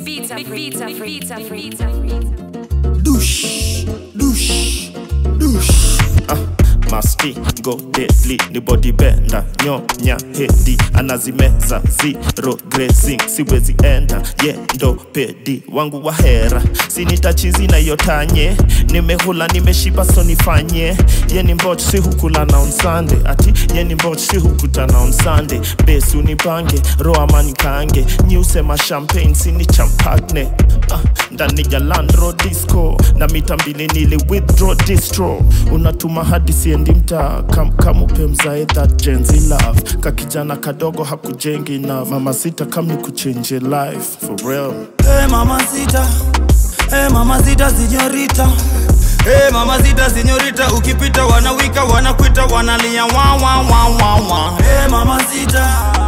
Vita, Vita, Vita, Vita, douche, douche, douche. Ah, masti go deadly ni body bender nyonya hedi anazimeza zero grazing siwezi enda ye ndo pedi wangu wa hera sinitachizi na yotanye nimehula nimeshiba so nifanye ye ni mboch si hukula na on Sunday ati ye ni mboch si hukutana on Sunday besi unipange roa manikange nyiusema champagne sini champagne ah, ndani ya landro disco na mita mbili nili withdraw distro unatuma hadi siendi mtaa kam, kamupe mzae that genzi love kakijana kadogo hakujengi na mama sita kam ni kuchenje life for real Hey mamacita, hey mamacita señorita. Hey mamacita señorita, ukipita wanawika wanakwita wanalia wa wa wa wa wa. Hey mamacita,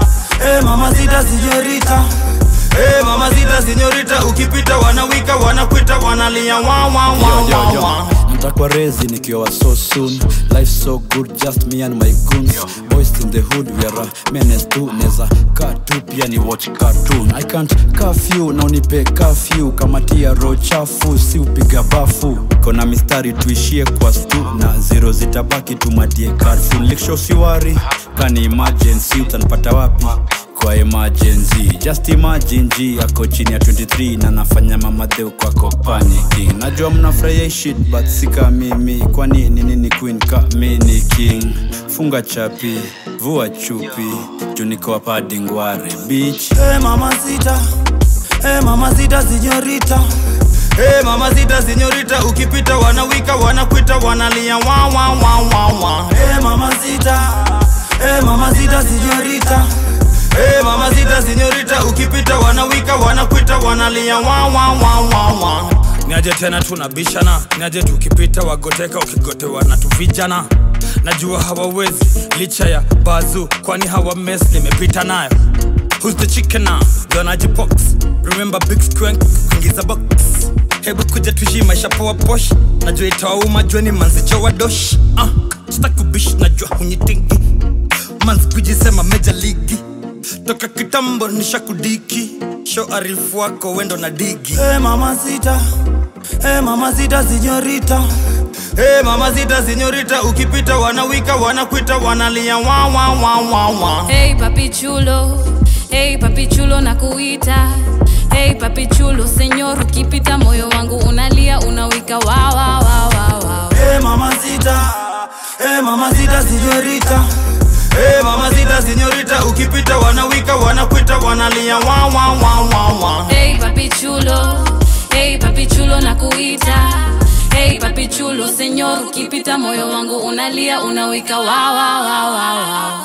hey mamacita señorita. Hey mamacita señorita, ukipita wanawika wanakwita wanalia wa wa wa wa wa. mtakwa rezi nikiwa so soon life so good just me and my goons boys in the hood we are a menace tu neza kaa tu pia ni watch cartoon i can't curfew na unipe curfew kama tia ro chafu si upiga bafu kona mistari tuishie kwa stu na zero zitabaki tumadie carful liksho siwari kani emergency utanipata wapi kwa emergency just imagine g ako chini ya 23 na nafanya mamadheu kwako panicking najua mnafurahia hii shit but sika mimi kwani ni nini queen ka mini king funga chapi vua chupi juniko padingware beach Hey mamacita, hey mamacita señorita. Hey mamacita señorita, ukipita wanawika wanakwita wanalia wa wa wa wa wa. Hey mamacita, hey mamacita señorita. Hey mamacita señorita, ukipita wanawika wanakwita wanalia wa wa wa wa wa. Niaje tena tunabishana, niaje tukipita wagoteka ukigotewa na tuvijana. Najua hawawezi licha ya bazu, kwani hawa mess nimepita nayo. Who's the chicken now? Donaji box. Remember big squank kuingiza box. Hebu kuja tuishi maisha poa posh. Najua itawauma jueni manzicho wa dosh. Ah, sitakubish najua hunyitingi. Manzi kujisema meja ligi. Toka kitambo nishakudiki. Show arifu wako wendo na digi. Hey mamacita. Hey mamacita señorita. Hey mamacita señorita, ukipita wanawika wanakwita wanalia wa wa wa wa wa. Hey papi chulo, hey papi chulo na kuita Hey papi chulo, senyor ukipita moyo wangu unalia unawika wa wa wa wa wa Hey mamacita, hey mamacita señorita. Hey mamacita señorita, ukipita wanawika wanakwita wanalia wa wa wa wa wa. Hey papi chulo, hey papi chulo na kuita Hey papi chulo, senyor ukipita moyo wangu unalia unawika wa wa wa wa wa